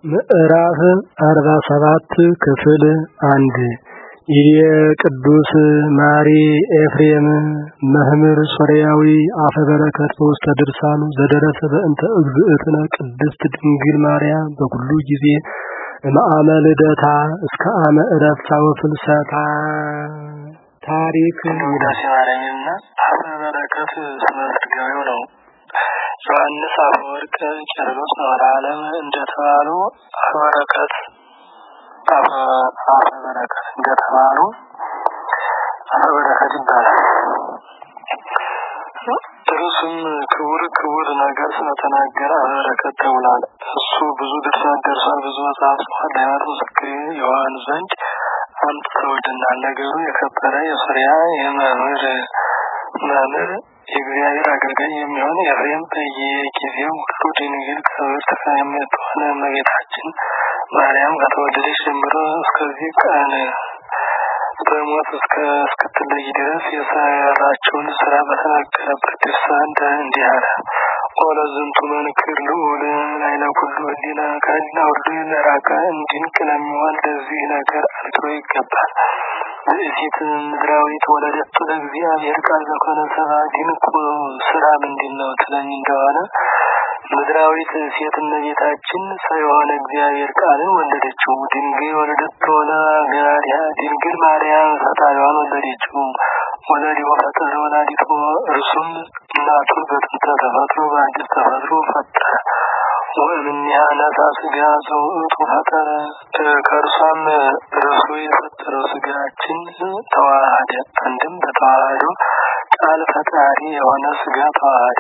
ምዕራፍ አርባ ሰባት ክፍል አንድ ይቤ ቅዱስ ማሪ ኤፍሬም መምህር ሶርያዊ አፈ በረከት በውስተ ድርሳኑ ዘደረሰ በእንተ እግዝእትነ ቅድስት ድንግል ማርያም በኩሉ ጊዜ እምአመ ልደታ እስከ አመ ዕረፍታ ወፍልሰታ ታሪክ ውዳሴ ማርያምና አፈ በረከት ስመ ስጋዌው ነው። ዮሐንስ አፈወርቅ ቄርሎስ መዋዕለ ዓለም እንደተባሉ አፈበረከት አፈበረከት እንደተባሉ አፈበረከት ይባላል። እርሱም ክቡር ክቡር ነገር ስለተናገረ አፈበረከት ተብሏል። እሱ ብዙ ድርሳን ደርሷል፣ ብዙ መጽሐፍ ጽፏል። ለሃይማኖት ምስክር የሆን ዘንድ አምጥተውልናል። ነገሩ የከበረ የሶርያ የመምህር መምህር የእግዚአብሔር አገልጋይ የሚሆን ኤፍሬም በየጊዜው ሁሉ ድንግል ክብርት ከምትሆን እመቤታችን ማርያም ከተወለደች ጀምሮ እስከዚህ ቀን በሞት እስከ እስክትለይ ድረስ የሰራቸውን ስራ በተናገረበት ድርሳን እንዲህ አለ። ኦለ ዝንቱ መንክር ልዑል ላይለ ኩሉ ህሊና ከህሊና ሁሉ ለራቀ እንዲንቅ ለሚሆን ለዚህ ነገር አልክሮ ይገባል። ብእሲት ምድራዊት ወለደቱ ለእግዚአብሔር ቃል ዘኮነ ሰባ ድንቁ ስራ ምንድን ነው ትለኝ እንደሆነ ምድራዊት ሴት እመቤታችን ሰው የሆነ እግዚአብሔር ቃልን ወለደችው። ድንግል ወለደቱ ወለጋሪያ ድንግል ማርያም ፈጣሪዋን ወለደችው። ወለዲሁ ፈጠረ ወላዲቱ እርሱም እናቱን በጥንተ ተፈጥሮ በአዲስ ተፈጥሮ ፈጠረ። ወእምኔሃ ነሳ ስጋ ዘውእቱ ፈጠረ ከእርሷም እርሱ የፈጠረው ስጋችን ተዋሃደ። አንድም በተዋህዶ ቃል ፈጣሪ የሆነ ስጋ ተዋሃደ።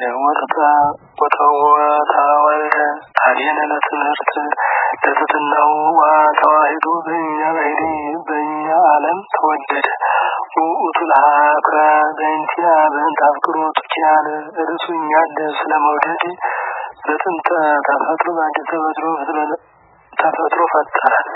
ወተወልደ አብየነ ለትምህርት ለትትናው ተዋሂዶ በእኛ ባህሪ በእኛ ዓለም ተወደደ። ውእቱ ለሀከ በእንቲያ በእንተ አፍቅሮቱ ኪያነ እርሱ እኛን ስለመውደድ በጥንተ ተፈጥሮ በአዲስ ተፈጥሮ ተፈጥሮ ፈጠረን።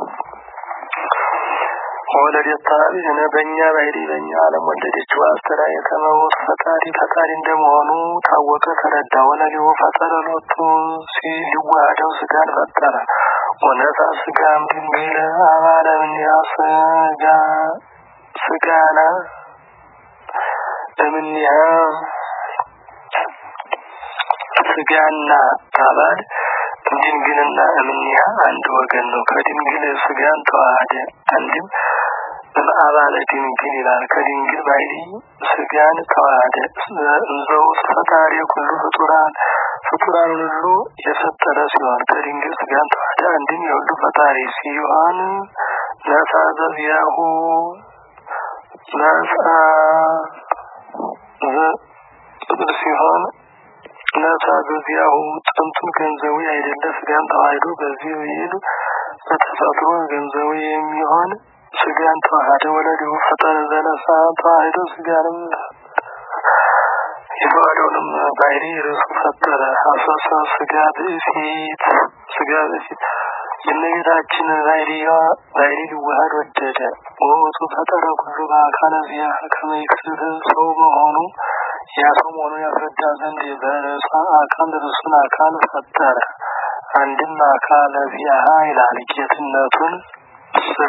ወለደታ እነ በእኛ ባህሪ በእኛ ዓለም ወለደችው። አስተዳየ ከመውት ፈጣሪ ፈጣሪ እንደመሆኑ ታወቀ ተረዳ። ወለሊሁ ፈጠረ ሎቱ ሲሊዋሃደው ስጋን ፈጠረ። ወነሳ ስጋም ድንግል አባለ እምኔሃ ስጋ ስጋና እምኔሃ ስጋና አባል ድንግልና እምኔሃ አንድ ወገን ነው። ከድንግል ስጋን ተዋሃደ። አንድም አባለ ድንግል ይላል። ከድንግል ባህሪ ስጋን ተዋሃደ። እንዘውት ፈጣሪ ኩሉ ፍጡራን ፍጡራን ሁሉ የፈጠረ ሲሆን ከድንግል ስጋን ተዋሃደ። አንድም የሁሉ ፈጣሪ ሲሆን ነሳ ዘዚያሁ ነሳ ሲሆን ነሳ በዚያሁ ጥንቱን ገንዘቡ አይደለ ስጋን ተዋህዶ በዚህ ይል በተፈጥሮ ገንዘቡ የሚሆን ስጋን ተዋህደ። ወለዲሁ ፈጠረ ዘነሳ ተዋህዶ ስጋንም የተዋህደውንም ባህሪ ርሱ ፈጠረ። አሳሳ ስጋ ብእሲት ስጋ ብእሲት የእመቤታችን ባህሪዋ ባህሪ ሊዋሃድ ወደደ። ወቱ ፈጠረ ኩሉ በአካለ ዚያ ከመይክስት ሰው መሆኑ ያ ሰው መሆኑን ያስረዳ ዘንድ በርዕሰ አካል ርዕሱን አካል ፈጠረ። አንድም አካለ ዚያሃ ይላል ጌትነቱን ስራ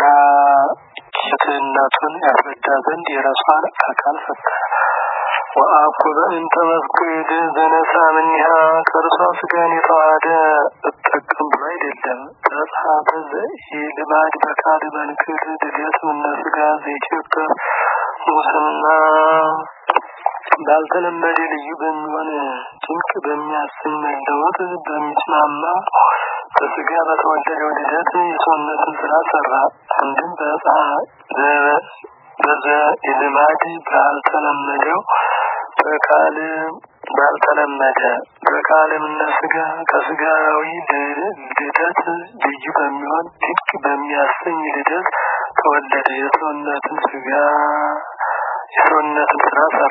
ጌትነቱን ያስረዳ ዘንድ የርዕሷን አካል ፈጠረ። ወአኩበ እንተ መፍቅድ ዘነሳ ምኒሃ ከእርሷ ስጋን የተዋሃደ እጠቀም ብሎ አይደለም። ተጽሐፈ ዘኢልማድ በካል መንክር ድገት ምነ ስጋ ዘኢትዮጵያ ሙስና ባልተለመደ ልዩ በሚሆን ድንቅ በሚያሰኝ መለወጥ በሚስማማ በስጋ በተወለደው ልደት የሰውነትን ስራ ሰራ። አንድም በዘ ልማድ ባልተለመደው በቃል ባልተለመደ በቃልም እነ ስጋ ከስጋዊ ልደት ልዩ በሚሆን ድንቅ በሚያሰኝ ልደት ተወለደ። የሰውነትን ስጋ የሰውነትን ስራ ሰራ።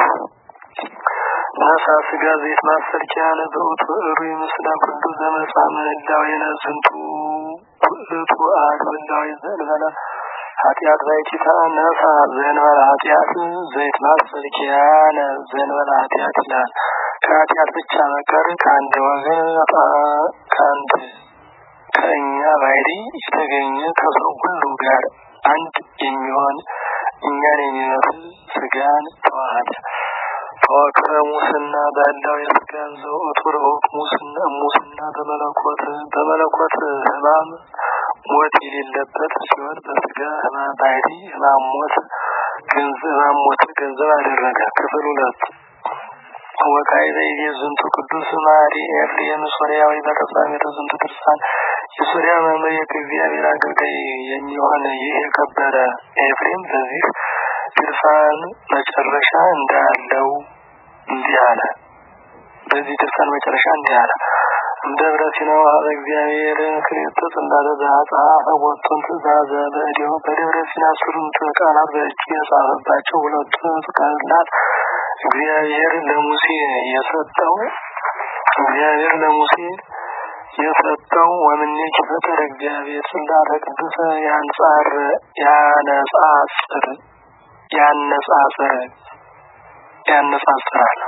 ነሳ ስጋ ዘይት ማሰርኪያነ በውቱ እሩ ምስላ ኩሉ ዘመጻ ምህላዌነ ዝንቱ ውእቱ አሐዱ ህላዌ ዘእንበለ ኃጢአት ባይቲታ ነሳ ዘእንበለ ኃጢአት ዘይት ማሰርኪያነ ዘእንበለ ኃጢአት ይላል። ከኃጢአት ብቻ በቀር ከአንድ ወገን ከአንድ ባህሪ የተገኘ ከሰው ሁሉ ጋር አንድ የሚሆን እኛን የሚመስል ስጋን ተዋሃደ። ተወክረ ሙስና ባለው የስጋን ዘውቱ ርሁቅ ሙስና ሙስና በመለኮት በመለኮት ህማም ሞት የሌለበት ሲሆን በስጋ ህማም ባህሪ ህማም ሞት ገንዘብ ህማም ሞት ገንዘብ አደረገ። ክፍል ሁለት ወካዕበ የዝንቱ ቅዱስ ማሪ ኤፍሬም ሶርያዊ በተጻፈ ዝንቱ ድርሳን የሶርያ መምህር የእግዚአብሔር አገልጋይ የሚሆን ይህ የከበረ ኤፍሬም በዚህ ድርሳን መጨረሻ እንዳለው እንዲህ አለ። በዚህ ድርሳን መጨረሻ እንዲህ አለ። ደብረ ሲና ወሀበ እግዚአብሔር ክልኤቱ ጽላተ ዘአጽሐፈ ቦቱን ትእዛዘ በእዴሁ በደብረ ሲና አስሩን ቃላት በእጁ የጻፈባቸው ሁለቱ ቃላት እግዚአብሔር ለሙሴ የሰጠው እግዚአብሔር ለሙሴ የሰጠው ወምኔኪ ፈጠረ እግዚአብሔር ጽላተ ቅዱሰ ያንጻር ያነጻጽር ያነጻጽር ያነጻጽራል።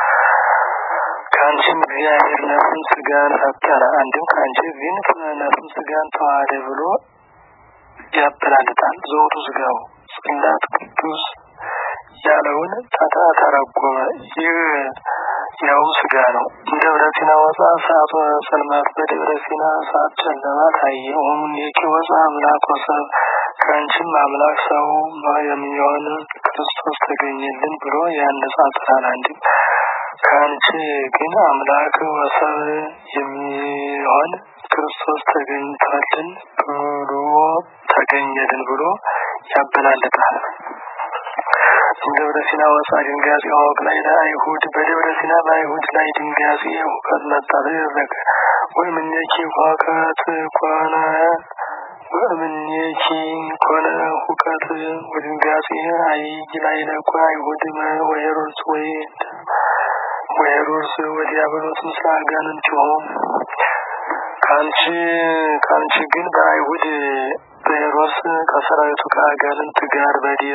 ከአንቺም እግዚአብሔር ነፍስን ስጋን ፈጠረ፣ አንድም ከአንቺ ግን ነፍስን ስጋን ተዋህደ ብሎ ያበላልጣል። ዘውቱ ስጋው ጽላት ቅዱስ ያለውን ተታ ተረጎመ። ይህ ያው ስጋ ነው። ደብረ ሲና ወፃ ሰዓት ጽልመት በደብረ ሲና ሰዓት ጨለማ ታየ። ወሙኔኪ ወፃ አምላክ ወሰብ ከአንቺም አምላክ ሰው የሚሆን ክርስቶስ ተገኘልን ብሎ ያነጻጽራል። አንድም ከአንቺ ግን አምላክ ወሰብ የሚሆን ክርስቶስ ተገኝቷልን ብሎ ተገኘልን ብሎ ያበላልጣል። ደብረ ሲና ወፃ ድንጋጼ አወቅ ላይ ለአይሁድ በደብረ ሲና በአይሁድ ላይ ድንጋጼ ሁከት መጣ ተደረገ። ወእምኔኪ ሁከት ኮነ ወእምኔኪ ኮነ ሁከት ወድንጋጼ አይይ ላይ ለኮ አይሁድ ወሄሮድስ ወይ ወሄሮድስ ወዲያብሎስ ምስለ አጋንንቲሆሙ ከአንቺ ከአንቺ ግን በአይሁድ በሄሮድስ ከሰራዊቱ ከአጋንንት ጋር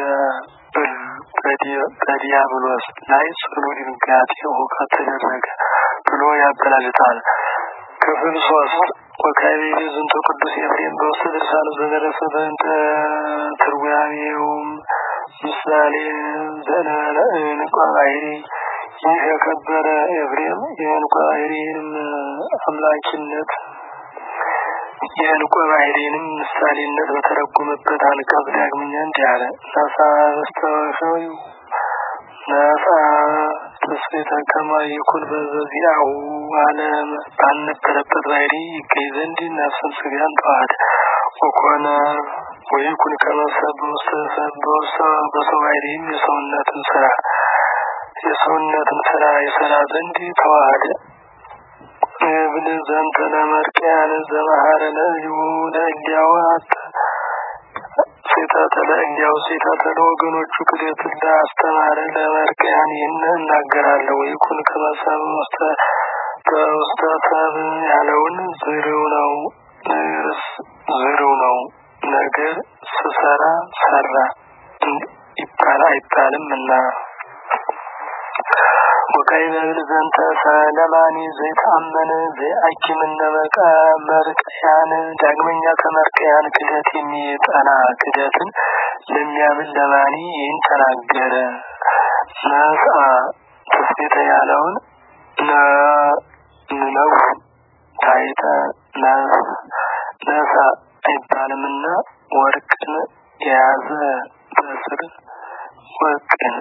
በዲያብሎስ ላይ ጽኑ ድንጋጤ ሁከት ተደረገ ብሎ ያበላልጣል። ክፍል ሶስት ወካዕበ ዝንቱ ቅዱስ ኤፍሬም በውስተ ድርሳኑ ዘደረሰ በእንተ ትርጓሜውም ምሳሌ ዘእንቋ ባሕሪ ይህ የከበረ ኤፍሬም የእንቋ ባሕሪንም አምላኪነት የእንቋ ባሕሪንም ምሳሌነት በተረጎመበት አንቀጽ ዳግመኛ እንዲህ አለ። ነሳ በስተወሸው ነሳ ተስፌተ ከመ ይኩን በዚአሁ ዓለም ባልነበረበት ባሕሪ ይገኝ ዘንድ ነፍስን ስጋን ተዋህደ ወኮነ ወይኩን ከመ ሰብ በውስተ ሰብ በውስተ በሰው ባሕሪም የሰውነትን ስራ የሰውነትን ስራ የሰራ ዘንድ ተዋህደ እብል ዘንተ ለመርቅያን ዘመሃረ ለእዩ ለእሊያው ሴታተ ለእሊያው ሴታተ ለወገኖቹ ክደትን ለአስተማረ ለመርቅያን ይህን እናገራለሁ። ወይኩን ከመሰብ ውስተ በውስተ ሰብ ያለውን ዝርው ነው ዝርው ነው ነገር ስሰራ ሰራ ይባል አይባልም እና ወካዕበ ብል ዘንተ ሰለማኒ ዘይተአመነ ዘይአኪምነ መቃ መርቅያን ዳግመኛ ከመርቅያን ክደት የሚጠና ክደትን ለሚያምን ለማኒ ይህን ተናገረ። ነስአ ተስፌተ ያለውን ነው ታይተ ነሳ አይባልምና ወርቅን የያዘ በስር ወርቅን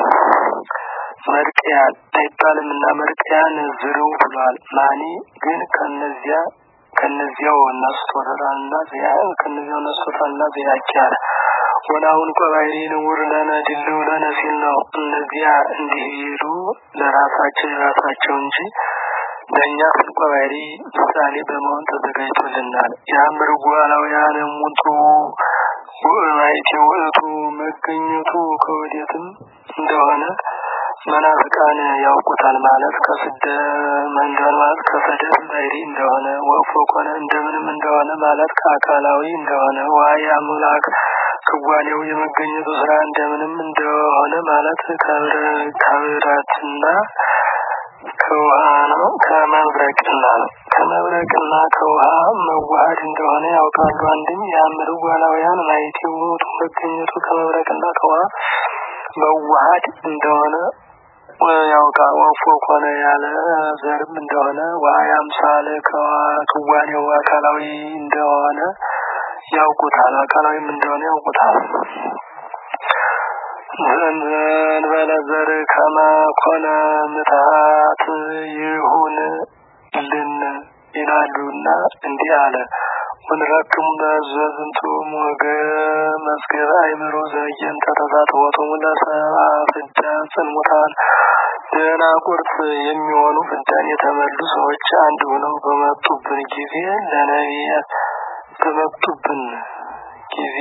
መርቅያን አይባልም እና መርቅያን ዝርው ብሏል። ማኒ ግን ከነዚያ ከነዚያው ነስቶታልና ዚያ ከነዚያው ነስቶታልና ዚያቻለ ወናሁን ቆባይሪ ንውር ለነ ድልው ለነ ሲል ነው። እነዚያ እንዲሄዱ ለራሳቸው የራሳቸው እንጂ ለእኛ ፍልቆባይሪ ምሳሌ በመሆን ተዘጋጅቶልናል። ያምርጉ አላውያን ሙጡ ውእማይቴ ውእቱ መገኘቱ ከወዴትም እንደሆነ መናፍቃን ያውቁታል ማለት ከስደ መንገድ ማለት ከሰደት ባሕሪ እንደሆነ ወፎ ኮነ እንደምንም እንደሆነ ማለት ከአካላዊ እንደሆነ ዋይ አምላክ ክዋኔው የመገኘቱ ስራ እንደምንም እንደሆነ ማለት ከብረትና ከውሃ ነው ከመብረቅና ነው ከመብረቅና ከውሃ መዋሃድ ዋህድ እንደሆነ ያውቃሉ። አንድም የአምር ዋላውያን ማየት የሞቱ መገኘቱ ከመብረቅና ከውሃ መዋሃድ እንደሆነ ያውቃል። ወፎ ኮነ ያለ ዘርም እንደሆነ ዋይ አምሳለ ከዋክዋኔው አካላዊ እንደሆነ ያውቁታል። አካላዊም እንደሆነ ያውቁታል። ዘንበለ ዘር ከመ ኮነ ምትሃት ይሁን ልን ይላሉና እንዲህ አለ። ወንረክሙ በዝንቱ ሞገ መዝገበ አይምሮ ዘየንተ ተሳትፎቶሙ ለሰብአ ፍዳ ጽልሙታን ደናቁርት የሚሆኑ ፍዳን የተመሉ ሰዎች አንድ ሆነው በመጡብን ጊዜ ለነቢያት በመጡብን ጊዜ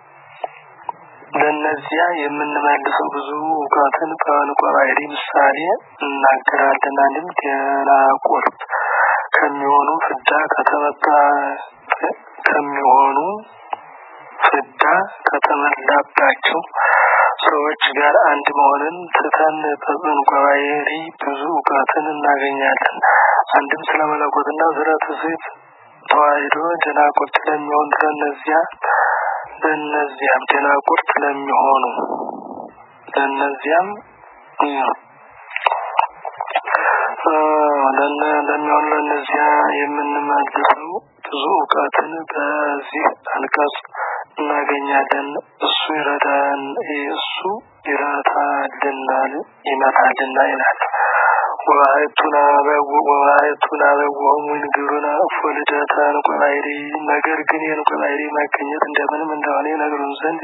ለእነዚያ የምንመልሰው ብዙ እውቀትን በዕንቆ ባሕሪ ምሳሌ እናገራለን። አንድም ደናቁርት ከሚሆኑ ፍዳ ከተመጣ ከሚሆኑ ፍዳ ከተመላባቸው ሰዎች ጋር አንድ መሆንን ትተን በዕንቆ ባሕሪ ብዙ እውቀትን እናገኛለን። አንድም ስለ መለኮትና ስለ ትስብእት ተዋሕዶ ደናቁርት ለሚሆኑ ለእነዚያ ለእነዚያም ደናቁርት ለሚሆኑ ለእነዚያም ለሚሆኑ ለእነዚያ የምንመልሰው ብዙ እውቀትን በዚህ አንቀጽ እናገኛለን። እሱ ይረዳን እሱ ይረታልናል ይመታልና ይላል። ወባሕቱና ወባሕቱና በወሙ ይንግሩና እፎ ልደተ ዕንቆ ባሕሪ ነገር ግን የዕንቆ ባሕሪ መገኘት እንደምንም እንደሆነ ይነግሩን ዘንድ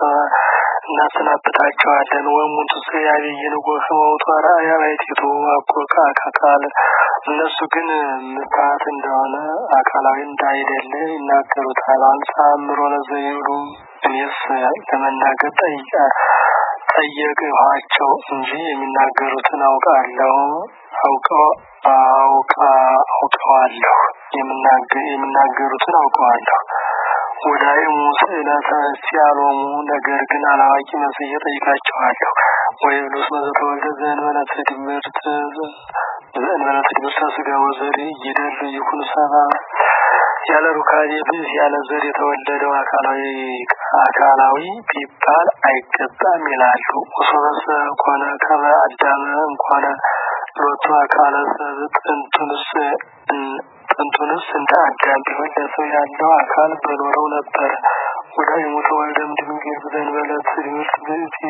እናሰናብታቸዋለን። ወሙንቱ ያብይን ጎህመውቱ አርአያ ባሕቲቱ አኮ ከአካል እነሱ ግን ምታት እንደሆነ አካላዊ እንዳይደለ ይናገሩታል። አንሳ አእምሮ ለዘይብሉ እኔስ ለመናገር ጠይቃ ጠየቅኋቸው እንጂ የሚናገሩትን አውቃለሁ አውቀው አውቃ አውቀዋለሁ የሚናገሩትን አውቀዋለሁ። ወዳይ ሙስዕለተ ሲያሎሙ ነገር ግን አላዋቂ መስዬ ጠይቃቸዋለሁ። ወይ ብሉስ መዘተወልደ ዘእንበለ ትድምርት ዘእንበለ ትድምርተ ሥጋ ወዘር ይደሉ ይኩን ሰባ ያለ ሩካቤ ብዝ ያለ ዘር የተወለደው አካላዊ አካላዊ ቢባል አይገባም ይላሉ። ወሶበሰ ኮነ ከመ አዳመ እንኳነ ሎቱ አካለ ሰብ ጥንቱንስ ጥንቱንስ እንደ አዳም ቢሆን ለሰው ያለው አካል በኖረው ነበር። ወዳይሙ ተወልደም ድንግል ዘእንበለ ትድምርት ብእሲ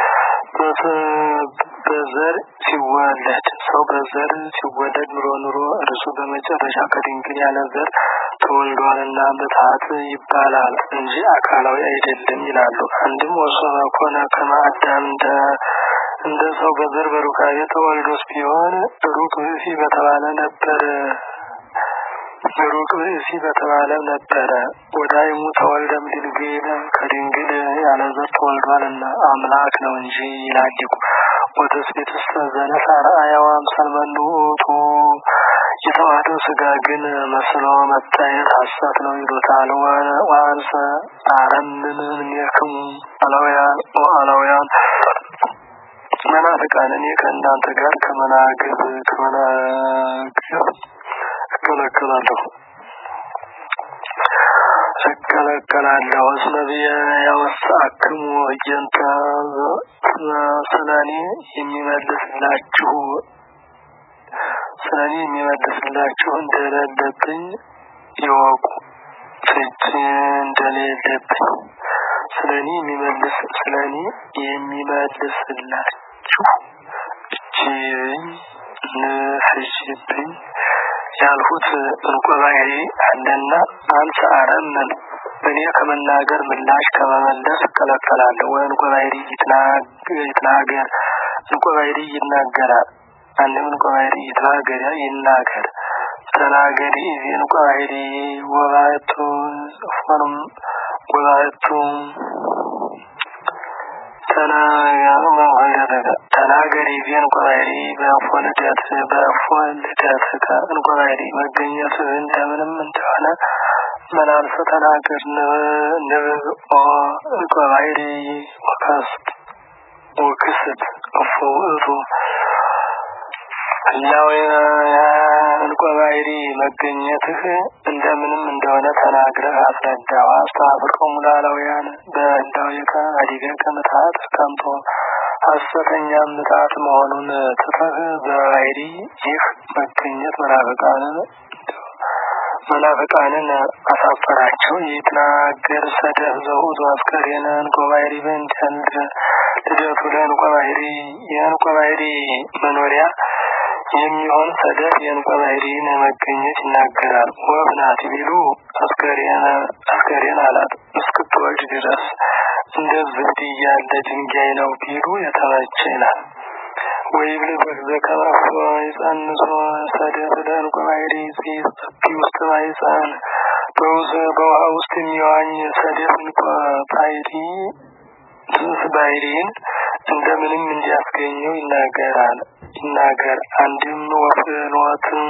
በዘር ሲወለድ ሰው በዘር ሲወለድ ኑሮ ኑሮ እርሱ በመጨረሻ ከድንግል ያለ ዘር ተወልዷልና ምትሃት ይባላል እንጂ አካላዊ አይደለም ይላሉ። አንድም ወሶበ ኮነ ከመ አዳም እንደ እንደ ሰው በዘር በሩካቤ ተወልዶስ ቢሆን ሩቅ ብእሲ በተባለ ነበር ሩቅ ብእሲ በተባለ ነበረ። ወዳይሙ ተወልደም ድንግል ከድንግል ያለ ዘር ተወልዷልና አምላክ ነው እንጂ ይላል ሊቁ። ወተስቤትስ ዘነሳ ረአያው አምሳል መንውቱ የተዋህደው ስጋ ግን መስሎ መታየት ሐሰት ነው ይሉታል። ወአንሰ አረምን እምኔክሙ አላውያን አላውያን መናፍቃን እኔ ከእናንተ ጋር ከመናገብ ከመናገብ እከለከላለሁ እከለከላለሁ እስመ ብየ ያወስአክሙ እየንተ ስለኔ የሚመልስላችሁ ስለኔ የሚመልስላችሁ እንደሌለብኝ ይወቁ ፍች እንደሌለብኝ ስለኔ የሚመልስ ስለኔ የሚመልስላችሁ እጅብኝ ንፍጅብኝ ያልሁት ዕንቆ ባሕሪ አለና አንሰ አረምን እኔ ከመናገር ምላሽ ከመመለስ እከለከላለሁ። ወዕንቆ ባሕሪ ይትናገር ዕንቆ ባሕሪ ይናገራል። አንድም ዕንቆ ባሕሪ ይትናገር ይናገር ተናገሪ እዚ ዕንቆ ባሕሪ ወባሕቱ ፎንም ወባሕቱ ተናገሪ እዚ ዕንቆ ባሕሪ በእፎ ልደት በእፎ ልደትከ ዕንቆ ባሕሪ መገኘት እንደምንም እንደሆነ መላልሰ ተናገር ንብኦ ዕንቆ ባሕሪ ወከስት ወክስት እፎ ውእቱ ህላዊ እንቆ ባህሪ መገኘትህ እንደምንም እንደሆነ ተናግረህ አስረዳው። አስተፍርቆሙ ላላውያን በህላዊከ አዲገከ ምትሀት ከንቶ ሐሰተኛ ምትሀት መሆኑን ትተህ በባህሪ ይህ መገኘት መናፍቃንን መናፍቃንን አሳፈራቸው። ይትናገር ሰደህ ዘውቱ አስከሬነ እንቆ ባህሪ በእንዲያንድ ልደቱ ለእንቆ ባህሪ የእንቆ ባህሪ መኖሪያ የሚሆን ሰደፍ የእንቆ ባህሪን መገኘት ይናገራል። ወፍ ናት ቢሉ አስከሬን አላት እስክትወልድ ድረስ እንደ ዝብድ ያለ ድንጋይ ነው ቢሉ የተመቸ ይላል። ወይብል በከማፎ ይጸንሶ ሰደፍ ለእንቆ ባህሪ ጽፊ ውስጥ ማይጸን በውዝ በውሃ ውስጥ የሚዋኝ ሰደፍ እንቆ ባህሪ ትንስ ባህሪን እንደምንም እንዲያስገኘው ይናገራል ይናገር አንድም ወፍኖትም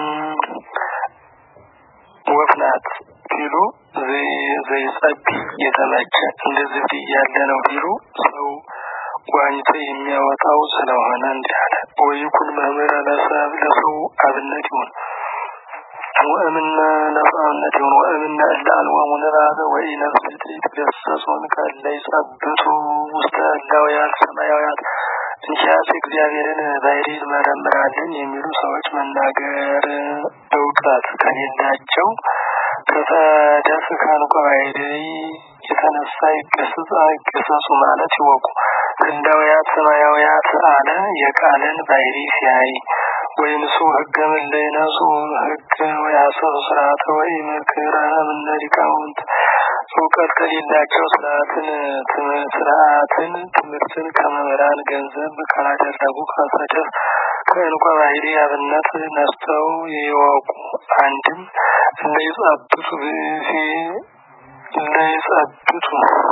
ወፍ ናት ቢሉ ዘይጸቢ የተመቸ እንደ ዝብድ እያለ ነው ቢሉ ሰው ዋኝቶ የሚያወጣው ስለሆነ እንዲህ አለ። ወይኩን መምህረ ለሰብ ለሰው አብነት ይሁን ወእምነ ለሰውነት ይሁን ወእምነ እለ አልወሙ ንባበ ወይ ነፍስ ይትገሰጹን ከለ ይጸብቱ ውስተ እላውያን ሰማያውያን እንሻስ እግዚአብሔርን ባህሪ እንመረምራለን የሚሉ ሰዎች መናገር እውቀት ከሌላቸው ከተደፍ ከንቆ ባህሪ የተነሳ ይገሰጹ አይገሰጹ ማለት ይወቁ። ህንዳውያት ሰማያውያት አለ የቃልን ባህሪ ሲያይ ወይንሱ ህገ ምለይነሱ ህግ ወይ አሰብ ስርዓተ ወይ ምክረ እምነ ሊቃውንት እውቀት ከሌላቸው ስርዓትን ስርዓትን ትምህርትን ከመምህራን ገንዘብ ካላደረጉ ከሰደፍ ከእንቆ ባህሪ አብነት ነስተው ይወቁ። አንድም እንደይጸብቱ ብእሲ እንደይጸብቱ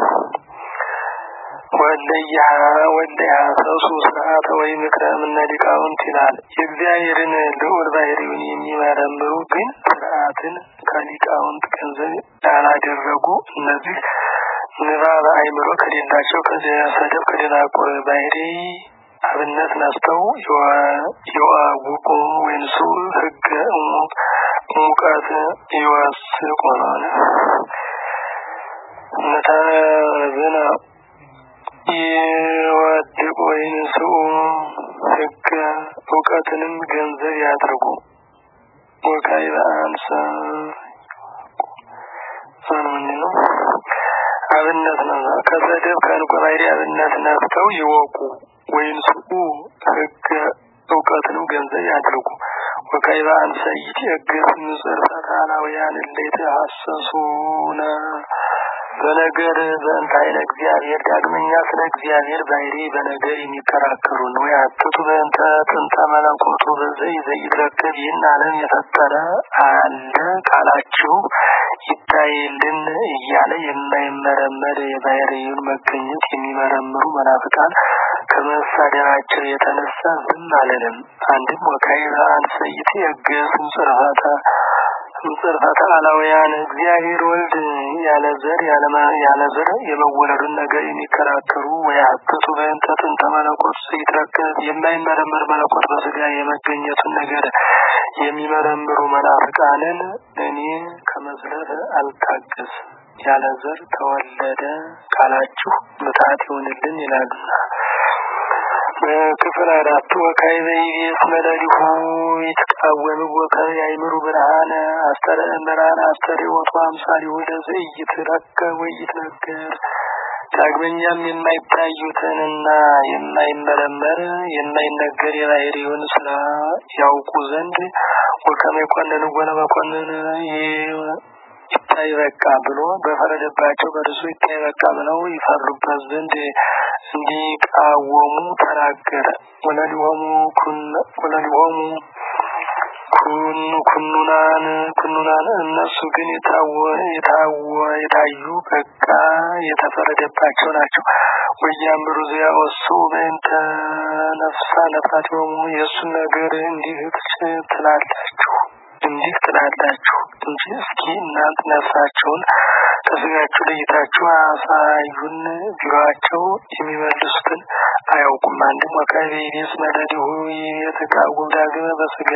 ወለያ ወለያ ሰሱ ስርዓተ ወይ ምክረ እምነ ሊቃውንት ይላል። የእግዚአብሔርን ልዑል ባህሪውን የሚመረምሩ ግን ስርዓትን ከሊቃውንት ገንዘብ ያላደረጉ እነዚህ ንባብ አእምሮ ከሌላቸው ከሰደብ ከደናቁር ባህሪ አብነት ነስተው ይዋውቁ ወይንሱ ህገ ሙቀት ይወስቁ ነው። ነተዝነ ይወድቁ ወይንሱ ህገ እውቀትንም ገንዘብ ያድርጉ። ወካይ በአንሰ ነው አብነት ነው። ከሰደብ ከእንቆ ባህሪ አብነት ነፍተው ይወቁ ወይንሱ ህገ እውቀትንም ገንዘብ ያድርጉ። ወካይ በአንሰ ይትየገስ ንጽር ፈታላውያን እሌት ሀሰሱነ በነገር በእንተ አይነ እግዚአብሔር ዳግመኛ ስለ እግዚአብሔር ባህሪ በነገር የሚከራከሩ ነው። ያትቱ በእንተ ጥንተ መለኮቱ በዘይ ዘይትረከብ ይህን ዓለም የፈጠረ አለ ካላችሁ ይታይልን እያለ የማይመረመር የባህሪውን መገኘት የሚመረምሩ መናፍቃን ከመሳደባቸው የተነሳ ዝም አለንም። አንድም ወካዕበ አንሰይት የገስ ጽርፈተ ጽርፈተ አላውያን እግዚአብሔር ወልድ ያለ ዘር ያለ ዘር የመወለዱን ነገር የሚከራከሩ ወያትቱ በእንተ ጥንተ መለኮት ይትረከብ የማይመረመር መለኮት በስጋ የመገኘቱን ነገር የሚመረምሩ መናፍቃንን እኔ ከመዝለፍ አልታገስ ያለ ዘር ተወለደ ካላችሁ ምታት ይሆንልን ይላሉና። ክፍል አራቱ ወካዕበ ይቤስ መለሊሁ ይትቃወም ወከ ያይምሩ ብርሃነ አስተረ ብርሃነ አስተርእዮቱ አምሳሊሁ ለዘኢይትረከብ ወኢይትነገር ዳግመኛም የማይታዩትንና የማይመረመር የማይነገር የባህሪውን ስራ ያውቁ ዘንድ ወከመ ይኮንን ወለ መኮንን ይታይ በቃ ብሎ በፈረደባቸው በእርሱ ይታይ በቃ ብለው ይፈርዱበት ዘንድ እንዲቃወሙ ተናገረ። ወለሊሆሙ ወለሊሆሙ ኩን ኩኑናን ኩኑናን እነሱ ግን የታወ የታወ የታዩ በቃ የተፈረደባቸው ናቸው። ወያምሩ ዚያ ወሱ በእንተ ነፍሳ ነፍሳቲሆሙ የእሱን ነገር እንዲህ ትላላችሁ እንዲህ ትላላችሁ እንጂ እስኪ እናንተ ነፍሳቸውን ከስጋችሁ ለይታችሁ አሳዩን ቢሏቸው የሚመልሱትን አያውቁም። አንድም ወካቤ ቤስ መደድሁ የተቃወም ዳግመ በስጋ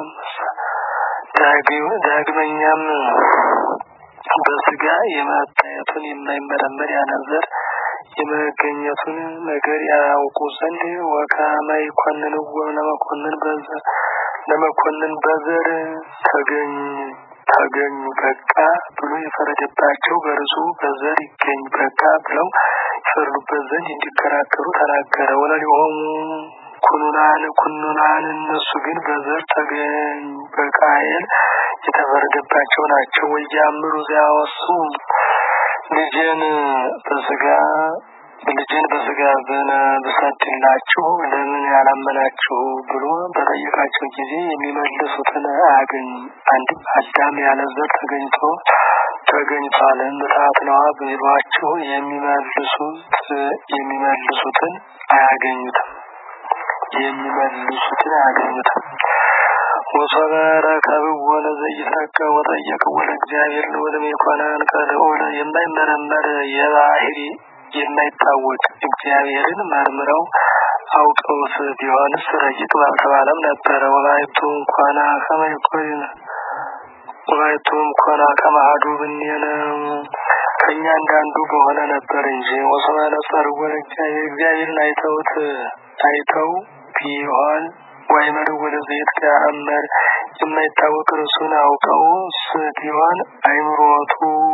ዳግመኛም በስጋ የመታየቱን የማይመረመር ያነዘር የመገኘቱን ነገር ያውቁ ዘንድ ወካመ ይኮንንዎ ለመኮንን በዘር ለመኮንን በዘር ተገኝ ተገኙ በቃ ብሎ የፈረደባቸው በርሱ በዘር ይገኝ በቃ ብለው ይፈርዱበት ዘንድ እንዲከራከሩ ተናገረ። ወለሊሆሙ ኩኑናን ኩኑናን እነሱ ግን በዘር ተገኝ በቃየል የተፈረደባቸው ናቸው። ወያምሩ ዚያወሱ ልጄን በስጋ ልጄን በስጋ ብሰድላችሁ ለምን ያላመናችሁ ብሎ በጠየቃቸው ጊዜ የሚመልሱትን አያገኙም። አንድም አዳም ያለ ዘር ተገኝቶ ተገኝቷል ምታት ነዋ ቢሏችሁ የሚመልሱት የሚመልሱትን አያገኙትም የሚመልሱትን አያገኙትም። ወሶበ ረከብዎ ለዘኢትረከብ ወጠየቅዎ ለእግዚአብሔር ልዑልም የኮነን ከልዑል የማይመረመር የባህሪ የማይታወቅ እግዚአብሔርን መርምረው አውቀውት ቢሆንስ ረቂቅ ባልተባለም ነበረ። ወላይቱ እንኳና ከመይኮን ወላይቱ እንኳና ከማህዱ ብኔነ ከእኛ እንዳንዱ በሆነ ነበር እንጂ ወሶበ ነጸርዎ ለእግዚአብሔር እግዚአብሔርን አይተውት አይተው ቢሆን ወይመር ወደ ዘይት ከአመር የማይታወቅ እርሱን አውቀው ቢሆን አይምሮቱ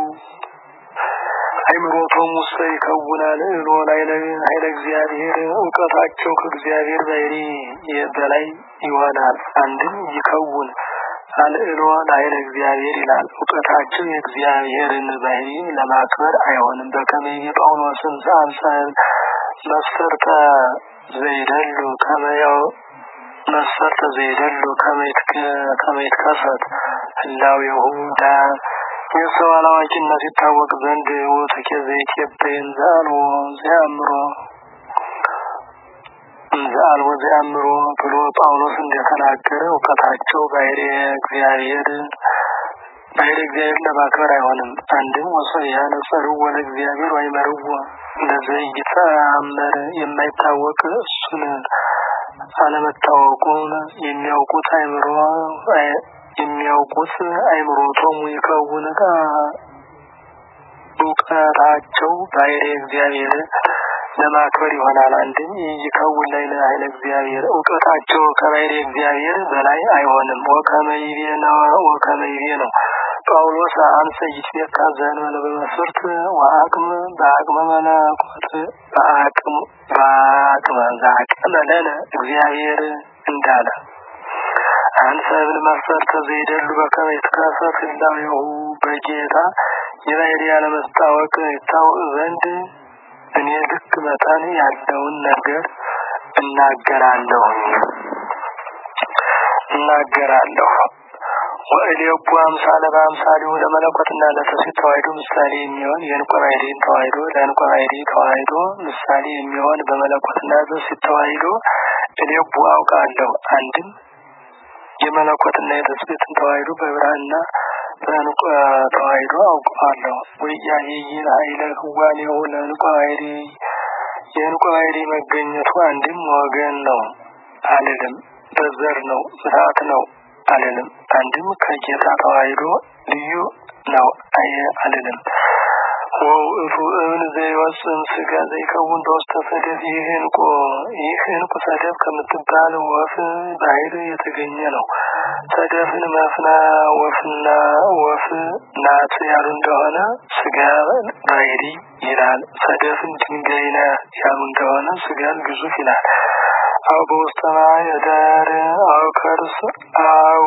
አይምሮቶም ውስጥ ይከውናል እሎ ኃይለ እግዚአብሔር እውቀታቸው ከእግዚአብሔር ባህሪ በላይ ይሆናል። አንድም ይከውን አልዕሎ ኃይለ እግዚአብሔር ይላል። እውቀታቸው የእግዚአብሔርን ባህሪ ለማክበር አይሆንም። በከመይ ጳውሎስን አምሳል መስፈርተ ዘይደሉ ከመያው መስፈርተ ዘይደሉ ከመይት ከሰት ህላው የሁዳ የሰው አላዋቂነት ይታወቅ ዘንድ ወተኬ ዘኢትዮጵያን ዘአልቦ ዘአምሮ ዘአልቦ ዘአምሮ ብሎ ጳውሎስ እንደተናገረ እውቀታቸው ባሕሪ እግዚአብሔር ባሕሪ እግዚአብሔር ለማክበር አይሆንም። አንድም ወሰብ ያነጸርዎ ለእግዚአብሔር ወይመርዎ ለዘኢተአመር የማይታወቅ እሱን አለመታወቁን የሚያውቁት አይምሮ የሚያውቁት አይምሮቶም ይከውን እውቀታቸው ባሕሪ እግዚአብሔር ለማክበር ይሆናል። አንድም ይከውን ላይ ለኃይለ እግዚአብሔር እውቀታቸው ከባሕሪ እግዚአብሔር በላይ አይሆንም። ወከመይቤ ነው ወከመይቤ ነው ጳውሎስ አንሰ ይትቤካ ዘእንበለ በመስፈርት ወአቅም በአቅመ መለኮት በአቅም በአቅመ ዘአቅመ ለነ እግዚአብሔር እንዳለ አንሰ ብል መስፈርተ ዘይደሉ በከመ ይትከሰት ህላዌሁ በጌታ የባሕሪ ያለመስታወቅ ይታወቅ ዘንድ እኔ ልክ መጠን ያለውን ነገር እናገራለሁ እናገራለሁ ወእሌቡ አምሳለ በአምሳሌው ለመለኮትና ለትስብእት ተዋሕዶ ምሳሌ የሚሆን የዕንቆ ባሕርይን ተዋሕዶ ለዕንቆ ባሕርይ ተዋሕዶ ምሳሌ የሚሆን በመለኮትና በትስብእት ተዋሕዶ እሌቡ አውቃለሁ። አንድም የመለኮትና የትስብእትን ተዋሕዶ በብርሃንና በዕንቆ ተዋሕዶ አውቀዋለሁ። ወኢያዕይን ኃይለ ህዋኔሁ ለዕንቆ ባሕርይ የዕንቆ ባሕርይ መገኘቱ አንድም ወገን ነው አልልም፣ በዘር ነው ምትሃት ነው አልልም። አንድም ከጌታ ተዋሕዶ ልዩ ነው አየ አልልም። ወውእቱ እብን ዘይወፅም ስጋ ዘይከውን በውስተ ሰደፍ ይህ ዕንቁ ይህ ዕንቁ ሰደፍ ከምትባል ወፍ ባሕር የተገኘ ነው። ሰደፍን መፍና ወፍና ወፍ ናት ያሉ እንደሆነ ስጋ ባሕሪ ይላል። ሰደፍን ድንጋይ ነ ያሉ እንደሆነ ስጋን ግዙፍ ይላል። አው በውስተ ማኅደር አው ከርስ አው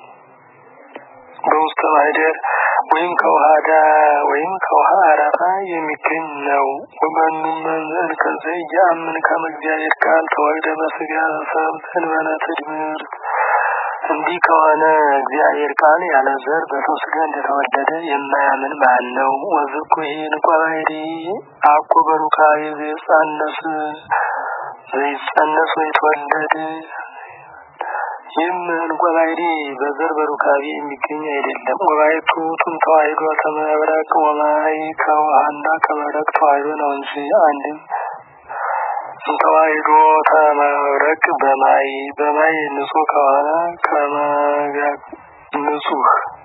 በውስተ ማኅደር ወይም ከውሃ ዳር ወይም ከውሃ አረፋ የሚገኝ ነው። ወመኑም መንዘል ከዘ እያምን ከመ እግዚአብሔር ቃል ተወልደ በስጋ ሰብእ እንበለ ትድምርት እንዲህ ከሆነ እግዚአብሔር ቃል ያለ ዘር በሰው ስጋ እንደተወለደ የማያምን ማን ነው? ወዝኩ ዕንቆ ባሕርይ አኮ በሩካቤ ዘይጸነስ ዘይጸነስ ወይትወለድ ይህም እንቆ ባሕሪ በዘር በሩካቤ የሚገኝ አይደለም። ወባይቱ ቱም ተዋሂዶ ከመብረቅ ወማይ ከውሃና ከመብረቅ ተዋሂዶ ነው እንጂ አንድም ተዋሂዶ ከመብረቅ በማይ በማይ ንጹህ ከሆነ ከመጋ ንጹህ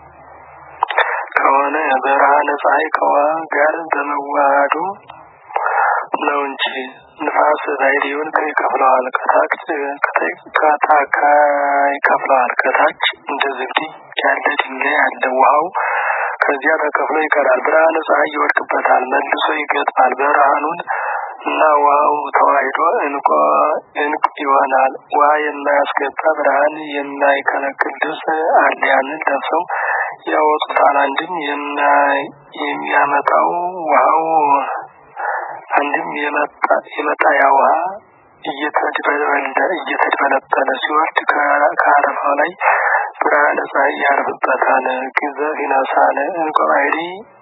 ከሆነ ብርሃነ ፀሐይ ከውሃ ጋር በመዋሃዱ ነው እንጂ ንፋስ ባሕሪውን ይከፍለዋል። ከታች ከታካ ይከፍለዋል። ከታች እንደ ዝግዲ ያለ ድንጋይ ያለ ውሃው ከዚያ ተከፍሎ ይቀራል። ብርሃነ ፀሐይ ይወድቅበታል፣ መልሶ ይገጥማል። ብርሃኑን እና ውሃው ተዋሂዶ እንቆ እንቁ ይሆናል። ውሃ የማያስገባ ብርሃን የማይከለክል ልብስ አለ። ያንን ለብሰው ያወጡታል። አንድም የሚያመጣው ውሃው አንድም የመጣያ ውሃ እየተድበለበለ ሲወርድ ከአረፋው ላይ ብርሃነ ፀሐይ ያርፍበታል። ግዘፍ ይነሳል። እንቆ ባሕሪ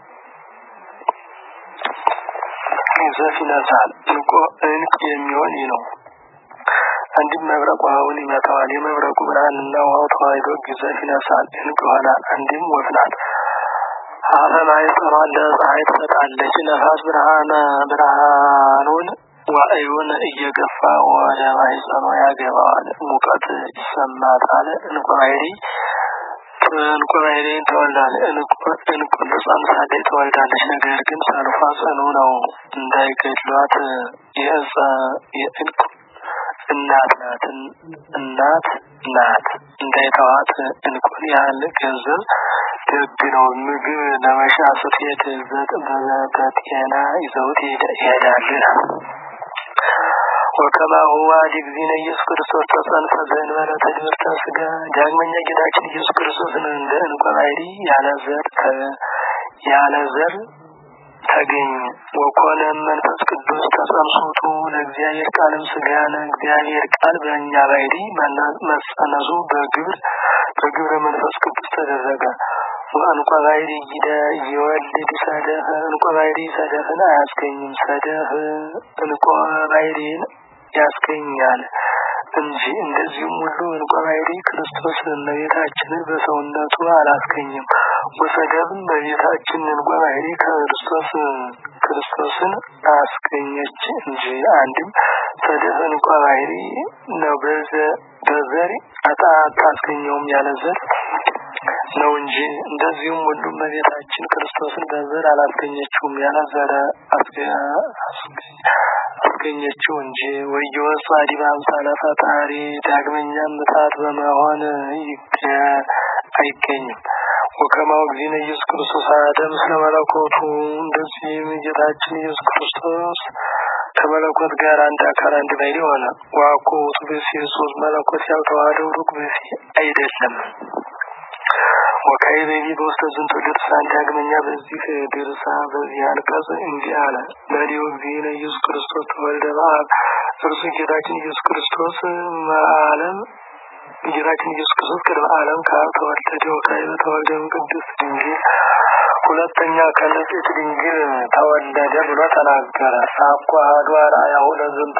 ግዘፍ ይነሳል። እንቆ እንቅ የሚሆን ይህ ነው። አንድም መብረቅ ውሃውን ይመታዋል። የመብረቁ ብርሃንና ውሃው ተዋሂዶ ግዘፍ ይነሳል፣ እንቅ ይሆናል። አንድም ወፍ ናት። አፈ ማኅፀኗን ለፀሐይ ትሰጣለች። ነፋስ ብርሃነ ብርሃኑን ዋእዩን እየገፋ ወደ ማኅፀኗ ያገባዋል። ሙቀት ይሰማታል። እንቆ ባሕሪ እንቆ ባሕሪን ትወልዳለች። እንቁ ጸንሳለች ትወልዳለች። ነገር ግን ሰልፏ ጽኑ ነው፣ እንዳይገድሏት የእፀ የእንቁ እናት ናት እናት ናት እንዳይተዋት እንቁን ያህል ገንዘብ ደግ ነው። ምግብ ለመሻ ስትሄድ በጤና ይዘውት ይሄዳል። ወከማሁ ዋዲ ጊዜነ ኢየሱስ ክርስቶስ ተጸንፈ ዘእንበለ ትዕቢርተ ሥጋ። ዳግመኛ ጌታችን ኢየሱስ ክርስቶስን እንደ እንቆ ባሕሪ ያለ ዘር ያለ ዘር ተገኘ። ወኮነ መንፈስ ቅዱስ ተጸንሶቱ ለእግዚአብሔር ቃልም ሥጋነ እግዚአብሔር ቃል በእኛ ባሕሪ መጸነሱ በግብር በግብረ መንፈስ ቅዱስ ተደረገ። እንቆ ባሕሪ ይወልድ ሰደፍ እንቆ ባሕሪ ሰደፍን አያስገኝም። ሰደፍ እንቆ ባሕሪን ያስገኛል እንጂ እንደዚሁም ሁሉ እንቆ ባሕሪ ክርስቶስ እመቤታችንን በሰውነቱ አላስገኝም። ወሰደብም በቤታችን እንቆ ባሕሪ ክርስቶስ ክርስቶስን አስገኘች እንጂ አንድም ሰደፍ እንቆ ባሕሪ ነው። በዘር አታስገኘውም ያለ ዘር ነው እንጂ እንደዚሁም ሁሉ እመቤታችን ክርስቶስን በዘር አላስገኘችውም ያለ ዘር አስገኘችው እንጂ። ወየወጽ አዲበ አምሳለ ፈጣሪ ዳግመኛም ምታት በመሆን አይገኝም። ወከማው ጊዜነ ኢየሱስ ክርስቶስ አሐደ ምስለ መለኮቱ እንደዚህም ጌታችን ኢየሱስ ክርስቶስ ከመለኮት ጋር አንድ አካል አንድ ባሕሪ ሆነ። ዋኮ ውእቱ ብእሲ ሶስት መለኮት ያልተዋሃደው ሩቅ ብእሲ አይደለም። ወካዕበ በውስተ ዝንቱ ድርሳን ዳግመኛ በዚህ ድርሳ በዚህ አንቀጽ እንዲህ አለ። ለዲሁ ጊዜነ ኢየሱስ ክርስቶስ ተወልደ በአብ እርሱ ጌታችን ኢየሱስ ክርስቶስ ዓለም ጌታችን ኢየሱስ ክርስቶስ ቅድመ ዓለም ከአብ ተወለደ። ወካዕበ ተወልደ እምቅድስት ድንግል ሁለተኛ ከንጽሕት ድንግል ተወለደ ብሎ ተናገረ። ሳኳ አሐዱ አርአያሁ ለዝንቱ